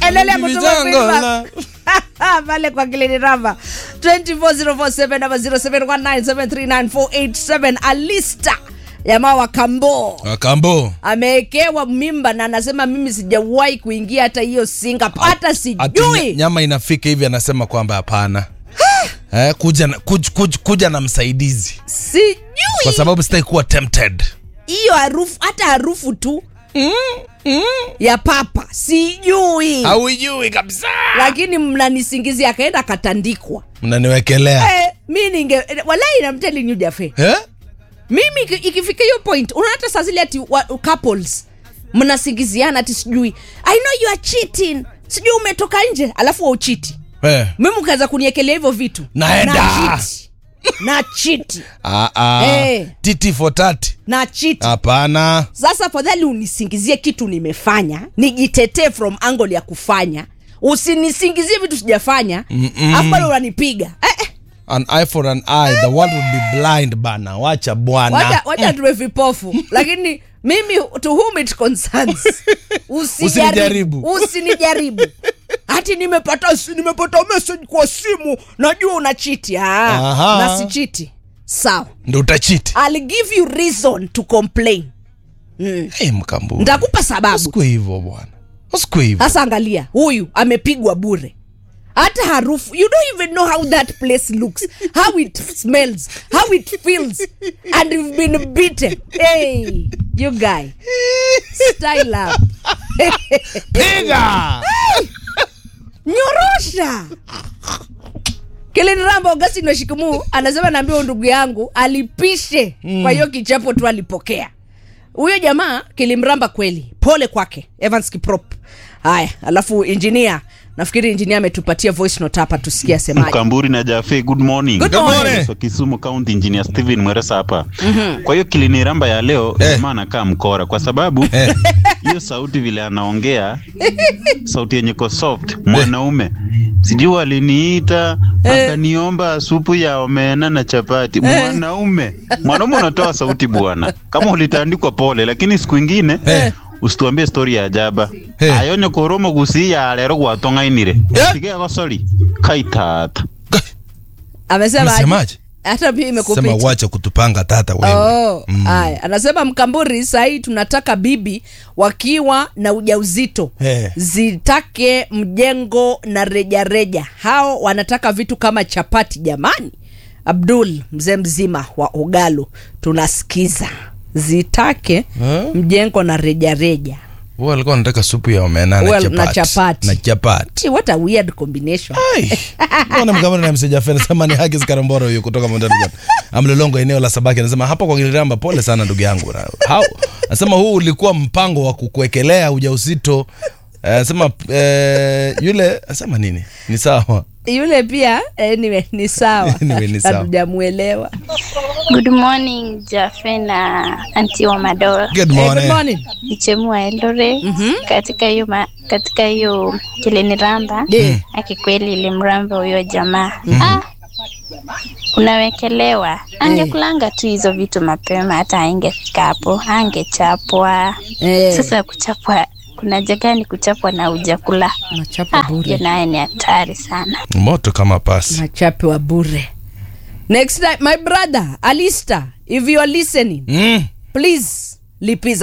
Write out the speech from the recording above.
endelea kutuma Vijango feedback. la- pale kwa Kilini Ramba 24047 ama 0719739487 Alista jamaa wa Kambo Wakambo. amewekewa mimba na anasema mimi sijawahi kuingia hata hiyo singa hata Ati sijui nya- nyama inafika hivi anasema kwamba hapana. eh, kuja na, kuj, kuj, kuja na msaidizi kwa sijui sababu sitaki kuwa tempted. hiyo harufu hata harufu tu ya papa sijui Hauijui kabisa. lakini mnanisingizia akaenda akatandikwa Mnaniwekelea. eh, mi ninge walai namteli jafe Eh? mimi iki- ikifika hiyo point unaona hata saa zile ati wa, couples mnasingiziana ati sijui i know you are cheating sijui umetoka nje alafu wauchiti Eh. mimi ukaweza kuniekelea hivyo vitu Naenda. na chiti na chiti Ah, ah. Eh. Titi for tati. na chiti Hapana. sasa afadhali unisingizie kitu nimefanya nijitetee from angle ya kufanya usinisingizie vitu sijafanya afu bado unanipiga eh, eh, An eye for an eye. The world will be blind bana. Wacha wacha, bwana. wacha tuwe vipofu lakini mimi to whom it concerns Usinijaribu. usijaribu usinijaribu hati nimepata si- nimepata message kwa simu najua una chiti Aha. na si chiti sawa Ndio utachiti. I'll give you reason to complain Hey, mkambu. nitakupa sababu Usiku hivyo bwana. Usiku hivyo. sasa angalia huyu amepigwa bure hata harufu you don't even know how that place looks how it smells how it feels and you've been beaten hey you guy style up Piga. nyorosha kiliniramba augustino washikumu anasema naambia ndugu yangu alipishe mm. kwa hiyo kichapo tu alipokea huyo jamaa kilimramba kweli pole kwake evans kiprop haya alafu injinia nafikiri injinia ametupatia voice note hapa tusikie asemaje Mkamburi na Jafe, good morning. Good morning. So, Kisumu County Engineer Steven Mweresa hapa. Kwa hiyo kiliniramba ya leo Eh. jamaa anakaa mkora kwa sababu Eh. hiyo sauti vile anaongea sauti yenye ko soft mwanaume sijui aliniita akaniomba supu ya omena na chapati mwanaume mwanaume unatoa sauti bwana kama ulitandikwa pole lakini siku ingine Eh. usituambie stori ya ajaba Eh. ayonye koromo gusiya lero gwatong'ainire Eh. tigego sori kaitata amesema aje? Unasemaje? hata pia Sema imekupita wacha kutupanga tata wewe. Oh, haya anasema mkamburi sahii tunataka bibi wakiwa na ujauzito Eh. zitake mjengo na rejareja hao wanataka vitu kama chapati jamani abdul mzee mzima wa ugalo tunasikiza zitake Eh? mjengo na rejareja Wewe alikuwa anataka supu ya omena na Well, chapati. na chapati. Na chapati. Gee, what a weird combination Ai. Mbona mkamana na mseja fena sema ni haki Karamboro huyo kutoka Mombasa. Amlolongo eneo la Sabaki anasema hapa kwa Kiliramba pole sana ndugu yangu. How? Anasema huu ulikuwa mpango wa kukuwekelea ujauzito. Eh, Anasema eh, yule anasema nini? Ni sawa. yule pia anyway, ni sawa Anyway, ni sawa. hatujamuelewa Good morning Jafe na anti wa Madola Good Eh, good morning. morning. Nichemua Eldoret katika hiyo ma- katika hiyo kiliniramba Yeah. akikweli ilimramba huyo jamaa ah, unawekelewa angekulanga tu hizo vitu mapema hata aingefika hapo angechapwa Eh. sasa kuchapwa kuna jagani kuchapwa na ujakula Unachapa ah, bure. hiyo naye ni hatari sana Moto kama pasi. machape wa bure next time my brother alista if you are listening Mm. please lipiza